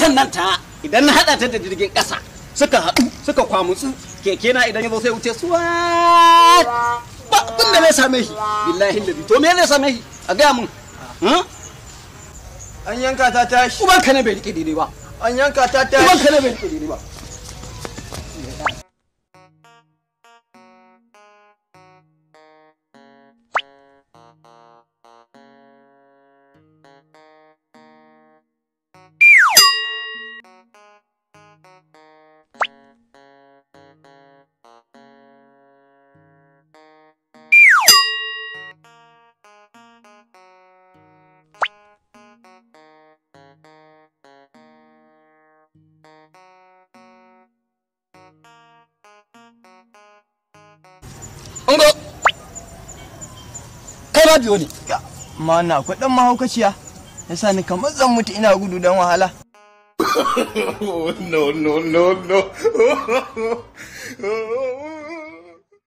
motar nan ta idan na hada ta da jirgin kasa suka haɗu suka kwamutsu keke na idan ya zo sai wuce suwa ba abin da zai same shi billahi lazi to me zai same shi a gaya mun hmm? an yanka ta tashi uban ka ne bai rike daidai ba an yanka ta uban tashi ka ne bai rike daidai ba ungo kai ma biyo ne ma na akwai dan mahaukaciya yasa ni kamar zan mutu ina gudu dan wahala no, no, no, no.